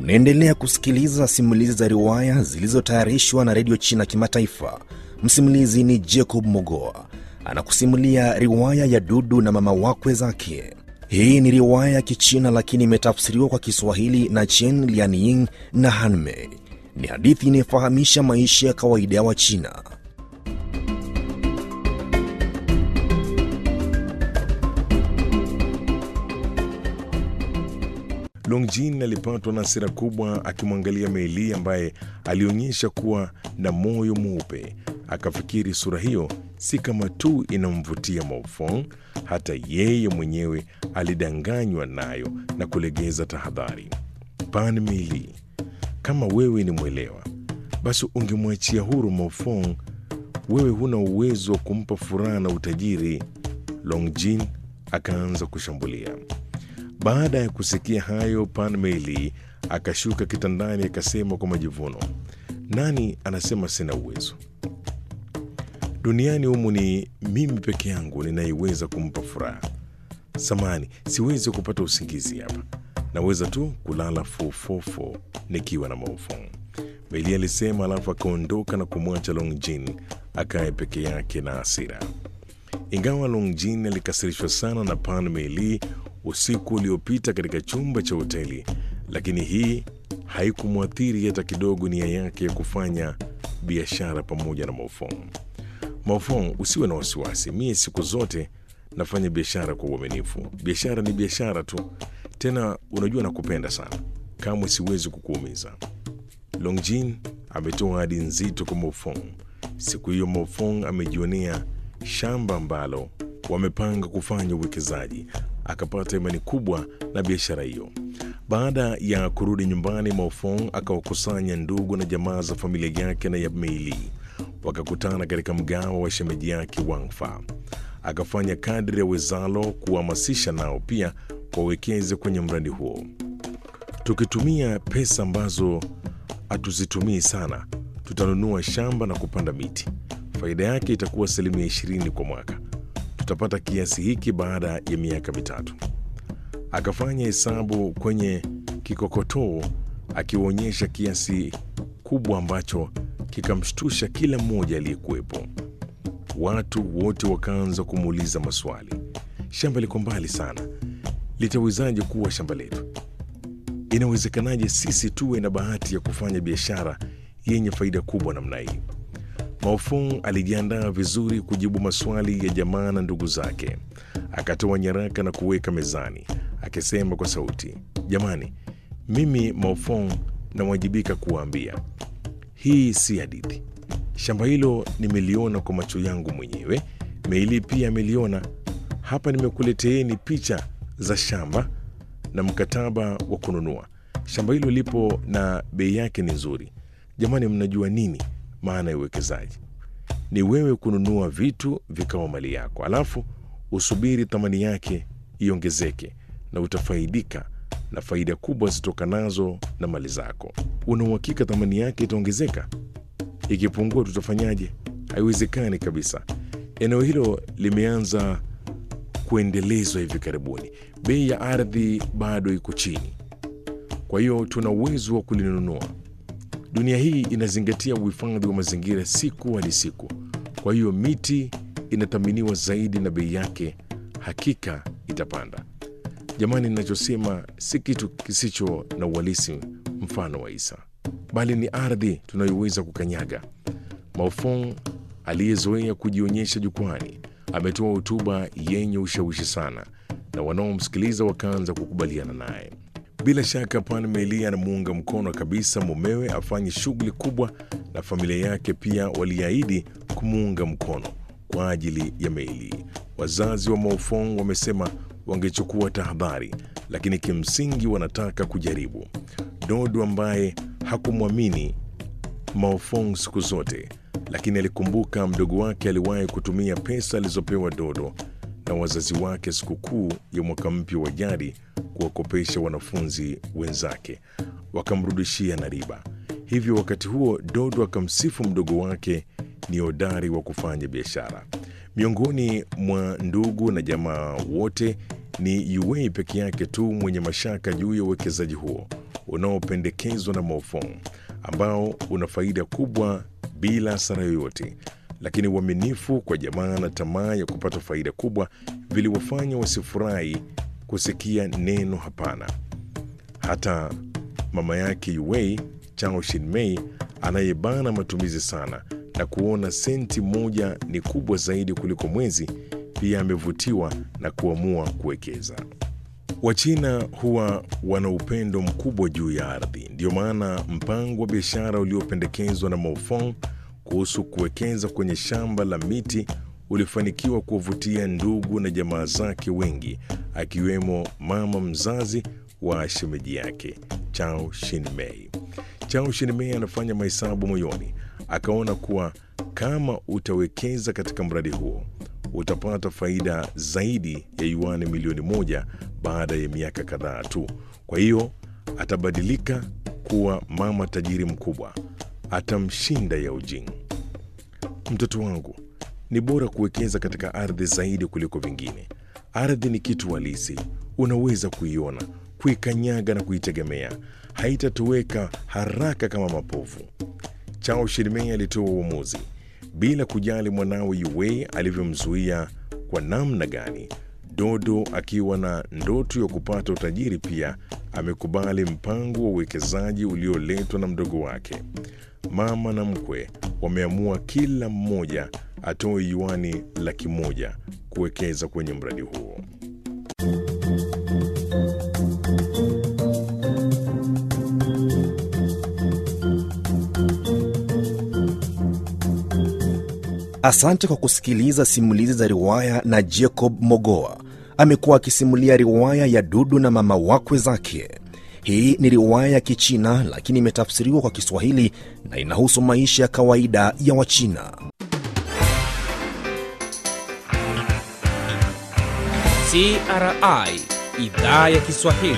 Unaendelea kusikiliza simulizi za riwaya zilizotayarishwa na redio China Kimataifa. Msimulizi ni Jacob Mogoa anakusimulia riwaya ya Dudu na mama wakwe zake. Hii ni riwaya ya Kichina lakini imetafsiriwa kwa Kiswahili na Chen Lianying na Hanmei. Ni hadithi inayofahamisha maisha ya kawaida ya Wachina. Longjin alipatwa na hasira kubwa akimwangalia Meili ambaye alionyesha kuwa na moyo mweupe. Akafikiri sura hiyo si kama tu inamvutia Maofong, hata yeye mwenyewe alidanganywa nayo na kulegeza tahadhari. Pan Meili, kama wewe ni mwelewa, basi ungemwachia huru Maofong. Wewe huna uwezo wa kumpa furaha na utajiri. Longjin akaanza kushambulia. Baada ya kusikia hayo, Pan Meili akashuka kitandani akasema kwa majivuno, nani anasema sina uwezo? Duniani humu ni mimi peke yangu ninayeweza kumpa furaha. Samani, siwezi kupata usingizi hapa, naweza tu kulala fofofo nikiwa na Maofong, Meili alisema, alafu akaondoka na kumwacha Longjin akae peke yake na hasira. Ingawa Longjin alikasirishwa sana na Pan Meili usiku uliopita katika chumba cha hoteli, lakini hii haikumwathiri hata kidogo nia yake ya kufanya biashara pamoja na Maofong. Maofong, usiwe na wasiwasi, mie siku zote nafanya biashara kwa uaminifu. Biashara ni biashara tu, tena unajua nakupenda sana, kamwe siwezi kukuumiza. Longjin ametoa ahadi nzito kwa Maofong. Siku hiyo Maofong amejionea shamba ambalo wamepanga kufanya uwekezaji akapata imani kubwa na biashara hiyo. Baada ya kurudi nyumbani, Maofong akawakusanya ndugu na jamaa za familia yake na ya Meili, wakakutana katika mgawa wa shemeji yake Wangfa. Akafanya kadri ya wezalo kuhamasisha nao pia wawekeze kwenye mradi huo. Tukitumia pesa ambazo hatuzitumii sana, tutanunua shamba na kupanda miti. Faida yake itakuwa asilimia ishirini kwa mwaka tutapata kiasi hiki baada ya miaka mitatu. Akafanya hesabu kwenye kikokotoo akiwaonyesha kiasi kubwa ambacho kikamshtusha kila mmoja aliyekuwepo. Watu wote wakaanza kumuuliza maswali. Shamba liko mbali sana, litawezaje kuwa shamba letu? Inawezekanaje sisi tuwe na bahati ya kufanya biashara yenye faida kubwa namna hii? Maofong alijiandaa vizuri kujibu maswali ya jamaa na ndugu zake. Akatoa nyaraka na kuweka mezani, akisema kwa sauti, jamani, mimi Maofong nawajibika kuwaambia, hii si hadithi. Shamba hilo nimeliona kwa macho yangu mwenyewe, Meili pia ameliona. Hapa nimekuleteeni picha za shamba na mkataba wa kununua. Shamba hilo lipo na bei yake ni nzuri. Jamani, mnajua nini maana ya uwekezaji? Ni wewe kununua vitu vikawa mali yako, alafu usubiri thamani yake iongezeke, na utafaidika na faida kubwa zitokanazo na mali zako. Una uhakika thamani yake itaongezeka? Ikipungua tutafanyaje? Haiwezekani kabisa. Eneo hilo limeanza kuendelezwa hivi karibuni, bei ya ardhi bado iko chini, kwa hiyo tuna uwezo wa kulinunua. Dunia hii inazingatia uhifadhi wa mazingira siku hadi siku, kwa hiyo miti inathaminiwa zaidi na bei yake hakika itapanda. Jamani, ninachosema si kitu kisicho na uhalisi mfano wa Isa, bali ni ardhi tunayoweza kukanyaga. Maofong aliyezoea kujionyesha jukwani ametoa hotuba yenye ushawishi sana, na wanaomsikiliza wakaanza kukubaliana naye. Bila shaka Pan Meili anamuunga mkono kabisa mumewe afanye shughuli kubwa, na familia yake pia waliahidi kumuunga mkono kwa ajili ya Meili. Wazazi wa Maofong wamesema wangechukua tahadhari, lakini kimsingi wanataka kujaribu. Dodo ambaye hakumwamini Maofong siku zote, lakini alikumbuka mdogo wake aliwahi kutumia pesa alizopewa Dodo na wazazi wake sikukuu ya mwaka mpya wa jadi kuwakopesha wanafunzi wenzake, wakamrudishia na riba. Hivyo wakati huo Dodo akamsifu mdogo wake ni hodari wa kufanya biashara. Miongoni mwa ndugu na jamaa wote ni Yuwei peke yake tu mwenye mashaka juu ya uwekezaji huo. unaopendekezwa na Maofong ambao una faida kubwa bila hasara yoyote, lakini uaminifu kwa jamaa na tamaa ya kupata faida kubwa viliwafanya wasifurahi kusikia neno hapana. Hata mama yake Yuwei Chao Shinmei anayebana matumizi sana na kuona senti moja ni kubwa zaidi kuliko mwezi, pia amevutiwa na kuamua kuwekeza. Wachina huwa wana upendo mkubwa juu ya ardhi. Ndiyo maana mpango wa biashara uliopendekezwa na Maofong kuhusu kuwekeza kwenye shamba la miti ulifanikiwa kuwavutia ndugu na jamaa zake wengi, akiwemo mama mzazi wa shemeji yake Chao Shinmei. Chao Shinmei anafanya mahesabu moyoni, akaona kuwa kama utawekeza katika mradi huo utapata faida zaidi ya yuani milioni moja baada ya miaka kadhaa tu. Kwa hiyo atabadilika kuwa mama tajiri mkubwa, atamshinda Yao Jing. Mtoto wangu, ni bora kuwekeza katika ardhi zaidi kuliko vingine. Ardhi ni kitu halisi, unaweza kuiona, kuikanyaga na kuitegemea. Haitatoweka haraka kama mapovu. Chao Shinmei alitoa uamuzi bila kujali mwanawe Yuwei alivyomzuia kwa namna gani. Dodo akiwa na ndoto ya kupata utajiri pia amekubali mpango wa uwekezaji ulioletwa na mdogo wake. Mama na mkwe wameamua kila mmoja atoe yuani laki moja kuwekeza kwenye mradi huo. Asante kwa kusikiliza simulizi za riwaya na Jacob Mogoa. Amekuwa akisimulia riwaya ya Dudu na mama wakwe zake. Hii ni riwaya ya Kichina lakini imetafsiriwa kwa Kiswahili na inahusu maisha ya kawaida ya Wachina. CRI idhaa ya Kiswahili.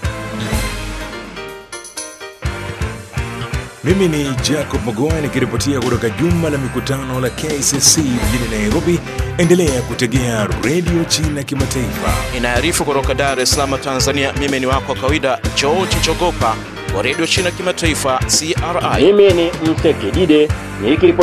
Mimi ni Jacob Mogoa nikiripotia kutoka jumba la mikutano la KCC mjini Nairobi. Endelea kutegea redio China Kimataifa. Inaarifu kutoka Dar es Salaam, Tanzania. Mimi ni wako wa kawaida George Chogopa wa redio China Kimataifa, CRI. Mimi ni Msekidide nikiripoti